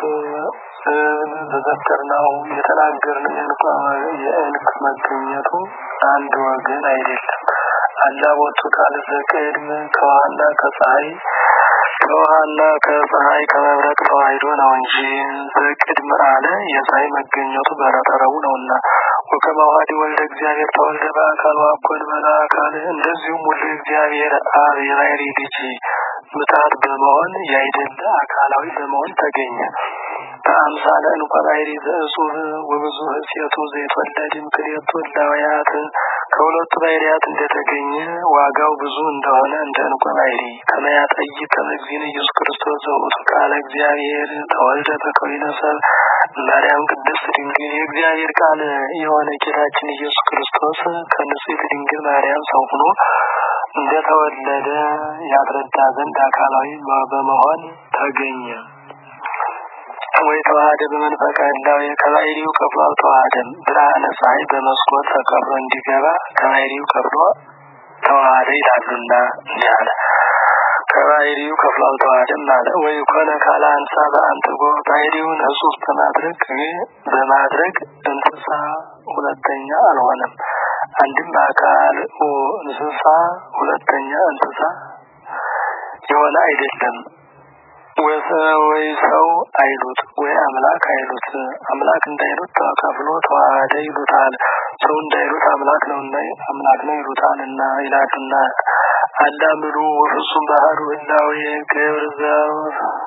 ተዘከርናሁ የተናገርነው የእንቅ መገኘቱ አንድ ወገን አይደለም። አላቦቱ ቃል ዘቅድም ከውሃና ከፀሐይ ከውሃና ከፀሐይ ከመብረቅ ተዋሂዶ ነው እንጂ ዘቅድም አለ የፀሐይ መገኘቱ በረጠረቡ ነውና። ወከማዋዲ ወልደ እግዚአብሔር ተወልደ በአካል ዋኮን በላ አካል እንደዚሁም ሁሉ እግዚአብሔር አብ የባሕሪ ልጅ ምታት በመሆን ያይደለ አካላዊ በመሆን ተገኘ። በአምሳለ እንቆ ባሕሪ ዘእጹብ ወብዙ ሴቱ ዘይትወለድም ክልኤቱ እላውያት ከሁለቱ ባሕርያት እንደተገኘ ዋጋው ብዙ እንደሆነ እንደ እንቆ ባሕሪ ከመያጠይ ከመግዚነ ኢየሱስ ክርስቶስ ዘውእቱ ቃለ እግዚአብሔር ተወልደ በከዊነ ሰብ ማርያም ቅድስት ድንግል የእግዚአብሔር ቃል የሆነ ጌታችን ኢየሱስ ክርስቶስ ከንጽሕት ድንግል ማርያም ሰው ሆኖ እንደተወለደ ያስረዳ ዘንድ አካላዊ በመሆን ተገኘ። ወይ ተዋህደ በመንፈቀ ህላዌ ከባሕሪው ከፍሎ አልተዋህደም። ብርሃነ ፀሐይ በመስኮት ተከፍሎ እንዲገባ ከባሕሪው ከፍሎ ተዋህደ ይላሉና እንዲህ አለ። ከባሕሪው ከፍሎ አልተዋህደም አለ። ወይ ኮነ ካለ አንሳ በአንትጎ ባሕሪውን እጹብ በማድረግ በማድረግ እንተ እንስሳ ሁለተኛ አልሆነም። አንድም በአካል እንስሳ ሁለተኛ እንስሳ የሆነ አይደለም። ወይ ሰው አይሉት ወይ አምላክ አይሉት። አምላክ እንዳይሉት ተከፍሎ ተዋህደ ይሉታል። ሰው እንዳይሉት አምላክ ነውና አምላክ ነው ይሉታል እና ይላሉና አላምሉ ወፍጹም ባህሩ ህላዌ ገብር ዘው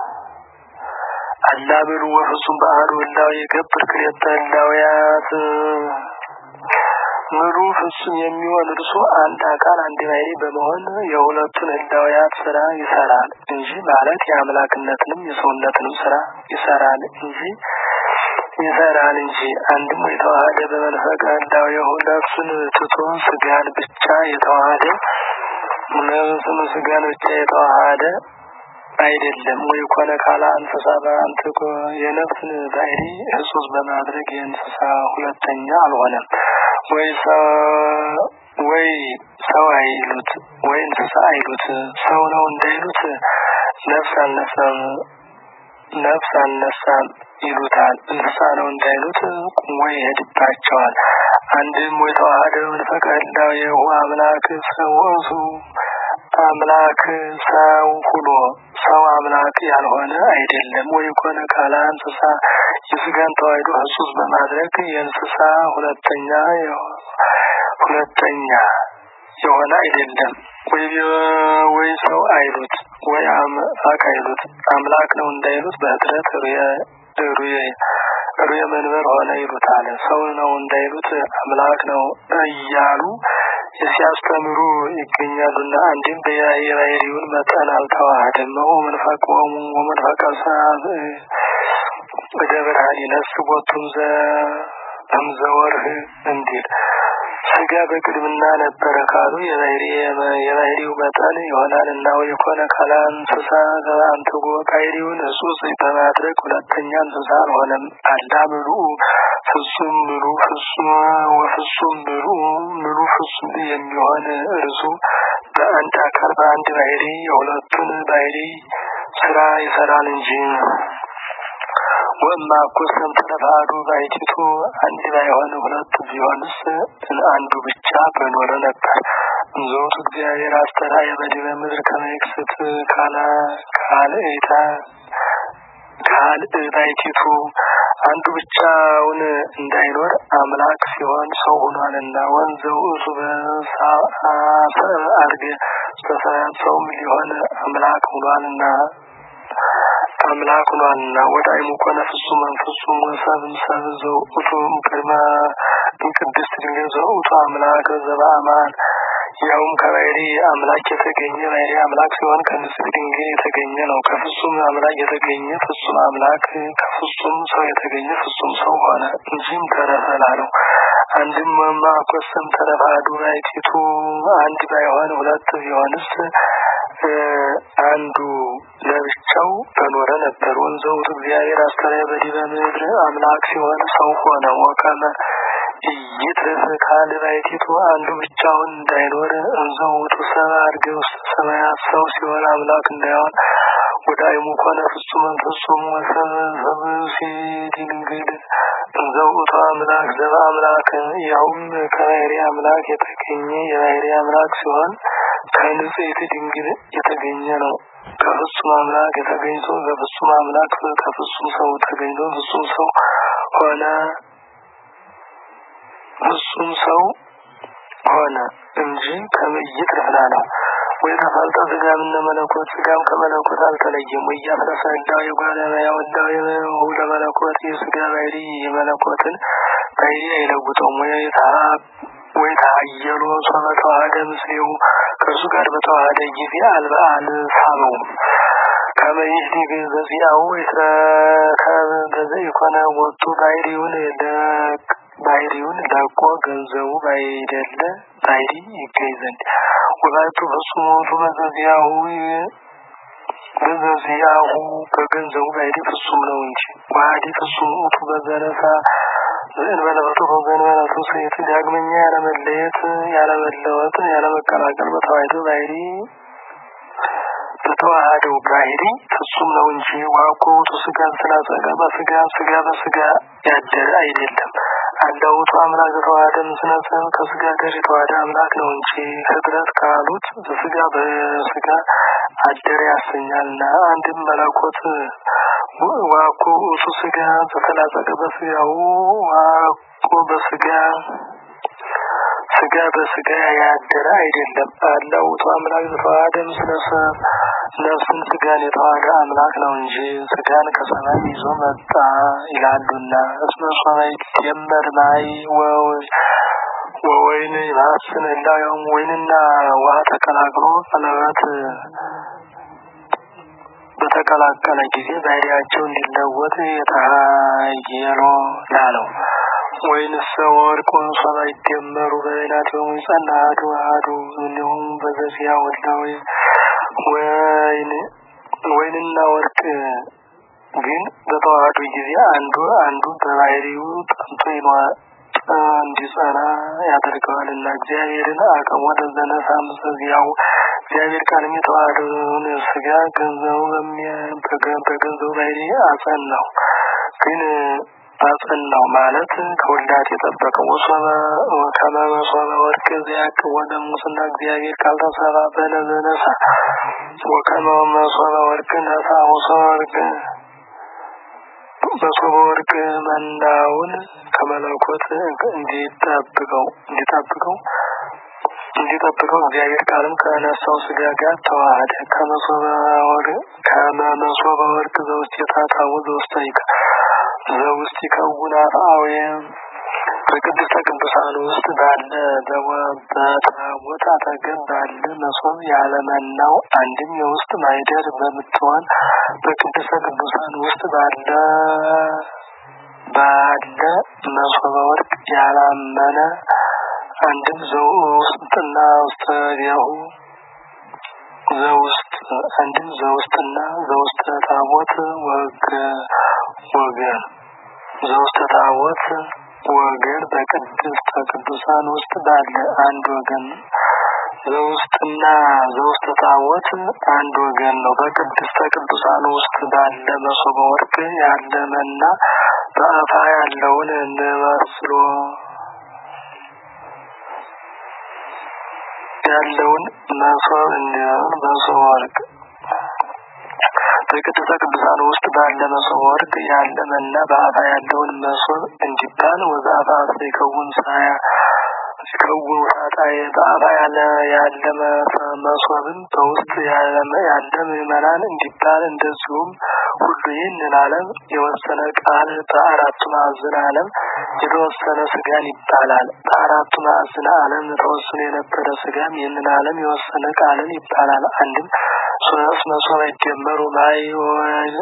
አላምሉ ወፍጹም ባህሩ ህላዌ ገብር ክሬተ ህላዌያት ምሉ ፍጹም የሚሆን እርሱ አንድ አካል አንድ ባሕርይ በመሆን የሁለቱን ህላዌያት ስራ ይሰራል እንጂ ማለት የአምላክነትንም የሰውነትንም ስራ ይሰራል እንጂ ይሰራል እንጂ አንድም የተዋሃደ በመንፈቀ ህላዌሁ ነፍሱን ትቶ ስጋን ብቻ የተዋሃደ ነፍሱን ስጋን ብቻ የተዋሃደ አይደለም። ወይ ኮነ ካላ እንስሳ በአንትኮ የነፍስን ባሕርይ ህጹጽ በማድረግ የእንስሳ ሁለተኛ አልሆነም። ወይ ወይ ሰው አይሉት ወይ እንስሳ አይሉት። ሰው ነው እንዳይሉት ነፍስ አልነሳም ነፍስ አልነሳም ይሉታል። እንስሳ ነው እንዳይሉት ቁሞ ይሄድባቸዋል። አንድም ወይ ተዋህደ መንፈቀ ህላዌሁ አምላክ ሰው እሱ አምላክ ሰው ሁኖ ሰው አምላክ ያልሆነ አይደለም። ወይ ኮነ ካላ እንስሳ የስጋን ተዋሕዶ ህጹጽ በማድረግ የእንስሳ ሁለተኛ ሁለተኛ የሆነ አይደለም። ወይ ወይ ሰው አይሉት ወይ አምላክ አይሉት አምላክ ነው እንዳይሉት በህድረት ሩየ ሩየ መንበር ሆነ ይሉታል። ሰው ነው እንዳይሉት አምላክ ነው እያሉ ሲያስተምሩ ይገኛሉና አንድም የባሕርዩን መጠን አልተዋህደም። ወመንፈቆሙ ወመንፈቀ ሰዓት በደብርሃን ይነስ ቦቱም ዘእምዘወርህ እንዲል ስጋ በቅድምና ነበረ ካሉ የባሕርዩ መጠን ይሆናል እና የኮነ ካላ እንስሳ አንትጎ ባሕርዩን ህጹጽ በማድረግ ሁለተኛ እንስሳ አልሆነም። አላ ምሉ ፍጹም ምሉ ፍጹም ወፍጹም ምሉ ምሉ ፍጹም የሚሆን እርሱ በአንድ አካል በአንድ ባሕርይ የሁለቱን ባሕርይ ስራ ይሰራል እንጂ ወማ እኮ ሰምተነ ባዶ ባሕቲቱ አንድ ባይሆን ሁለት ቢሆንስ አንዱ ብቻ በኖረ ነበር። እንዘውቱ እግዚአብሔር አስተርአየ በዲበ ምድር ከመ ይክስት ካላ ካልእታ ካልእ ባሕቲቱ አንዱ ብቻውን እንዳይኖር አምላክ ሲሆን ሰው ሆኗልና ወንዘው እሱ በሳሰ አድርገ በሰማያት ሰውም ሊሆን አምላክ ሆኗልና አምላክ ሆኗልና ወዳይሙ ኮነ ፍጹመን ፍጹም ወሰብም ሰብ ዘውእቱ ቅድመ ቅድስት ድንግል ዘውእቱ አምላክ ዘበአማን ያውም ከባሕርይ አምላክ የተገኘ ባሕርይ አምላክ ሲሆን ከንጽሕት ድንግል የተገኘ ነው። ከፍጹም አምላክ የተገኘ ፍጹም አምላክ ከፍጹም ሰው የተገኘ ፍጹም ሰው ሆነ እንጂም ተረፈላ ነው። አንድም ወማ ኮሰም ተረፋዱ ባሕቲቱ አንድ ባይሆን ሁለት ቢሆንስ አንዱ ለብቻው በኖረ ነበር። ወንዘውቱ እግዚአብሔር አስተርአየ በዲበ ምድር አምላክ ሲሆን ሰው ሆነ። ወከመ ኢይትርፍ ካል ባሕቲቱ አንዱ ብቻውን እንዳይኖር እንዘውቱ ሰብአ አድርገ ውስተ ሰማያት ሰው ሲሆን አምላክ እንዳይሆን ወዳይሙ ኮነ ፍጹመን ፍጹም ወሰብ ድንግል እንዘውቱ አምላክ ዘበአምላክ ያውም ከባሕርይ አምላክ የተገኘ የባሕርይ አምላክ ሲሆን ከንጽሕት ድንግል የተገኘ ነው። ከፍጹም አምላክ የተገኝቶ ከፍጹም አምላክ ከፍጹም ሰው ተገኝቶ ፍጹም ሰው ሆነ። ፍጹም ሰው ሆነ እንጂ ከመይት ረፍላ ነው። ወይ ተፈልጠ ስጋም እነ መለኮት ስጋም ከመለኮት አልተለየም። ወይ ያፍለሰ ህላዌ የጓለመያ ወዳዊ ለመለኮት የስጋ ባሕርይ የመለኮትን ባሕርይ አይለውጠውም። ወይ ወይ ተሀየሎ ሶበ ተዋህደ ምስሌው ከእርሱ ጋር በተዋህደ ጊዜ አልበ አልሳበውም። ከመይህዲ በዚያው የተረከበ በዘ የኮነ ወጡ ባሕርዩን ባሕርዩን ለቆ ገንዘቡ ባይደለ ባሕርይ ይገኝ ዘንድ ወባቱ ፍጹም ውእቱ በዘዚያሁ በዘዚያሁ በገንዘቡ ባሕርይ ፍጹም ነው እንጂ ዋህዲ ፍጹም ውእቱ በዘነሳ ዘእንበለበቱ በዘንበለቱ ሴት ዳግመኛ ያለመለየት ያለመለወጥ ያለመቀላቀል በተዋህዶ ባሕርይ በተዋህደው ባሕርይ ፍጹም ነው እንጂ ዋኮ ውእቱ ስጋ ስላጸጋ በስጋ ስጋ በስጋ ያደረ አይደለም። አለውጡ አምላክ ተዋህደ ምስለ ሰብ ከስጋ ጋር የተዋህደ አምላክ ነው እንጂ ፍጥረት ካሉት በስጋ በስጋ አደረ ያሰኛልና አንድም መለኮት ዋኮ ውእቱ ስጋ ዘተላጸቀ በስጋው ዋኮ በስጋ ስጋ በስጋ ያደረ አይደለም። አለውጡ አምላክ ዘተዋህደ ምስለ ሰብ ነፍስን ስጋን የተዋህደ አምላክ ነው እንጂ ስጋን ከሰማይ ይዞ መጣ ይላሉና እስመ ሶበ ይትጀመር ማይ ወወይን ይማስን እንዳውም ወይንና ውሃ ተቀላቅሎ ቀለበት በተቀላቀለ ጊዜ ባህሪያቸው እንዲለወጥ የተሃየሎ ላለው ወይንስ ወርቅ ሶበ ይደመሩ በበይናቲሆሙ ይጸና አሐዱ አሐዱ እንዲሁም በዘዚያ ወላዊ ወይን ወይንና ወርቅ ግን በተዋህዱ ጊዜ አንዱ አንዱ በባህሪው ጠንቶ ይኖራል እንዲጸና ያደርገዋል እና እግዚአብሔርን አቅም ወደ ዘነሳ ምሰዚያው እግዚአብሔር ቃልም የተዋህደውን ስጋ ገንዘቡ በገንዘቡ ባህሪ አጸናው ግን አጸናው ማለት ከወልዳት የጠበቀው ከመመሶበ ወርቅ ዚያቅ ወደ ሙስና እግዚአብሔር ካልተሰራ በነዘነሳ ወከመመሶበ ወርቅ ነሳ መሶበ ወርቅ መሶበ ወርቅ መናውን ከመለኮት እንዲጠብቀው እንዲጠብቀው እንዲጠብቀው እግዚአብሔር ቃልም ከነሳው ስጋ ጋር ተዋህደ ከመሶበ ወርቅ ከመመሶበ ወርቅ ዘውስጥ የታታው ዘውስጥ ይቀ ዘውስጥ ይከውን አፍአዊ በቅድስተ ቅዱሳን ውስጥ ባለ በታቦት አጠገብ ባለ መሶብ ያለመናው አንድም የውስጥ ማይደር በምትሆን በቅድስተ ቅዱሳን ውስጥ ባለ ባለ መሶበ ወርቅ ያላመነ አንድም ዘውስጥና ውስጥ ዲያሁ ዘውስጥ አንድም ዘውስጥና ዘውስጥ ታቦት ወግ ወገን ዘውስጥ ታቦት ወገን በቅድስተ ቅዱሳን ውስጥ ባለ አንድ ወገን ዘውስጥና ዘውስጥ ታቦት አንድ ወገን ነው። በቅድስተ ቅዱሳን ውስጥ ባለ መሶበ ወርቅ ያለመና በአፋ ያለውን እንመስሎ ያለውን መሶብ እንዲሆን መሶበ ወርቅ በቅድስተ ቅዱሳን ውስጥ ባለ መሶበ ወርቅ ያለ መና በአፋ ያለውን መሶብ እንዲባል ወዘአፋ ይከውን ሳያ ሲከውን ሳጣዬ በአፋ ያለ ያለ መሶብን በውስጥ ያለ ያለ ምዕመናን እንዲባል እንደዚሁም ሁሉ ይህንን ዓለም የወሰነ ቃል በአራቱ ማዕዘን ዓለም የተወሰነ ስጋን ይባላል። በአራቱ ማዕዘን ዓለም ተወስኖ የነበረ ስጋም ይህንን ዓለም የወሰነ ቃልን ይባላል። አንድም ሶስት መሶብ ይደመሩ ማይ ወወይን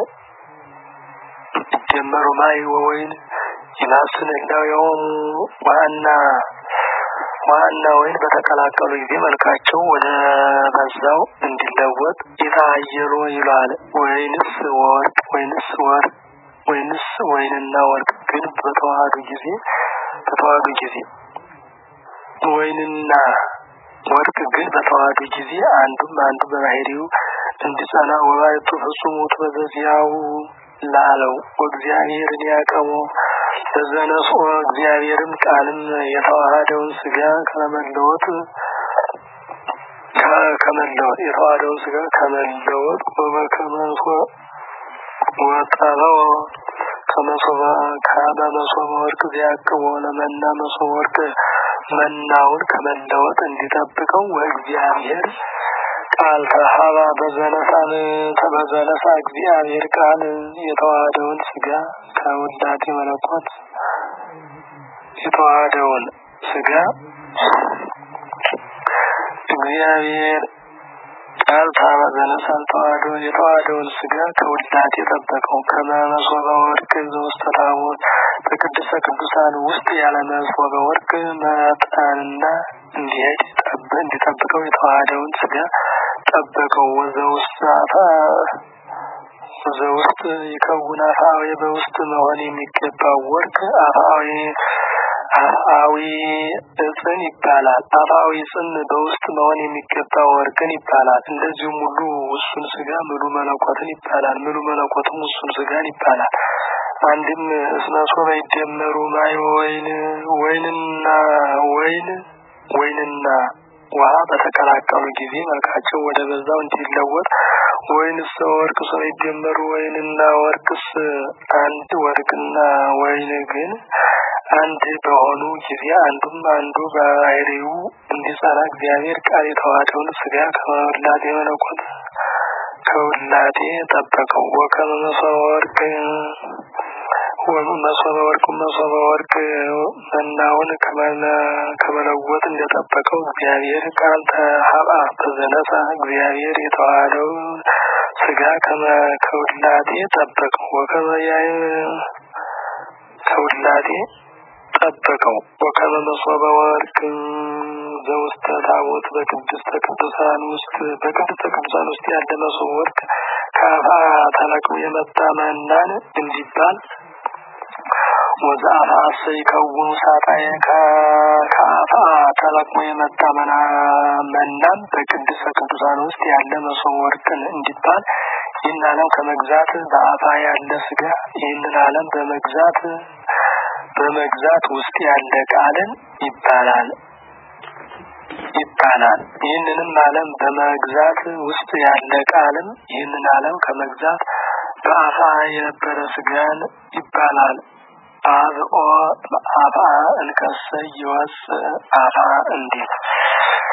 ይደመሩ ማይ ወወይን ይማስን እንዳው የሆኑ ዋና ዋና ወይን በተቀላቀሉ ጊዜ መልካቸው ወደ በዛው እንዲለወጥ የታየሎ ይሏል። ወይንስ ወርቅ ወይንስ ወርቅ ወይንስ ወይንና ወርቅ ግን በተዋህዱ ጊዜ በተዋህዱ ጊዜ ወይንና ወርቅ ግን በተዋህዱ ጊዜ አንዱም አንዱ በባህሪው እንዲጸና ወባይቱ ፍጹም ውእቱ በዘዚያው ላለው ወእግዚአብሔርን ያቀሙ በዘነሶ እግዚአብሔርም ቃልም የተዋሃደውን ስጋ ከመለወጥ ከመለወጥ የተዋሃደውን ስጋ ከመለወጥ ወበከመሶ ወጠበው ከመሶበ ካበ መሶበ ወርቅ ዚያቅቦ ለመና መሶበ ወርቅ መናውን ከመለወጥ እንዲጠብቀው ወእግዚአብሔር ቃል ተሀባ በዘነሳን በዘነሳ እግዚአብሔር ቃል የተዋሃደውን ስጋ ከውዳሴ መለኮት የተዋሃደውን ስጋ እግዚአብሔር ቃል ታባ ዘነሳን ተዋህዶ የተዋሃደውን ስጋ ከውዳሴ የጠበቀው ከመመሶበ ወርቅ ዘውስተ ታቦት በቅድስተ ቅዱሳን ውስጥ ያለ መሶበ ወርቅ መጠንና እንዲሄድ እንዲጠብቀው የተዋሃደውን ስጋ ጠበቀው። ወዘ ውስጥ ወዘ ውስጥ ይከውን አፋዊ በውስጥ መሆን የሚገባው ወርቅ አፋዊ አፋዊ እጽን ይባላል። አፋዊ ጽን በውስጥ መሆን የሚገባው ወርቅን ይባላል። እንደዚሁም ሁሉ ውሱን ስጋ ምሉ መለኮትን ይባላል። ምሉ መለኮትም ውሱን ስጋን ይባላል። አንድም እስነሶበ ይደመሩ ማይ ወይን ወይንና ወይን ወይንና ውሃ በተቀላቀሉ ጊዜ መልካቸው ወደ በዛው እንዲለወጥ ወይንስ ወርቅ ሰው ይደመሩ ወይንና ወርቅስ አንድ ወርቅና ወይን ግን አንድ በሆኑ ጊዜ አንዱም አንዱ በባህሪው እንዲጸና እግዚአብሔር ቃል የተዋሃደውን ስጋ ከመውላጤ መለኮት ከውላጤ ጠበቀው። ወከመ መሶበ ወርቅ መሶበ ወርቅ መሶበ ወርቅ መናውን ከመለወጥ እንደጠበቀው እግዚአብሔር ቃል ተሀብአ በዘነሳ እግዚአብሔር የተዋሃደው ስጋ ከውላጤ ጠበቀው። ወከመ ያይ ከውላጤ ጠበቀው። ወከመ መሶበ ወርቅ ዘውስተ ታቦት በቅድስተ ቅዱሳን ውስጥ በቅድስተ ቅዱሳን ውስጥ ያለ መሶበ ወርቅ ከአፋ ተለቅሞ የመጣ መናን እንዲባል ወዘአፋ ሰይከውን ሳጣዬ ከአፋ ተለቅሞ የመጣ መናም በቅድስተ ቅዱሳን ውስጥ ያለ መሶበ ወርቅን እንዲባል ይህን ዓለም ከመግዛት በአፋ ያለ ስጋ ይህንን ዓለም በመግዛት በመግዛት ውስጥ ያለ ቃልን ይባላል ይባላል። ይህንንም ዓለም በመግዛት ውስጥ ያለ ቃልም ይህንን ዓለም ከመግዛት በአፋ የነበረ ስጋን ይባላል። አብኦ አፋ እንከሰ ይወፅ አፋ እንዲል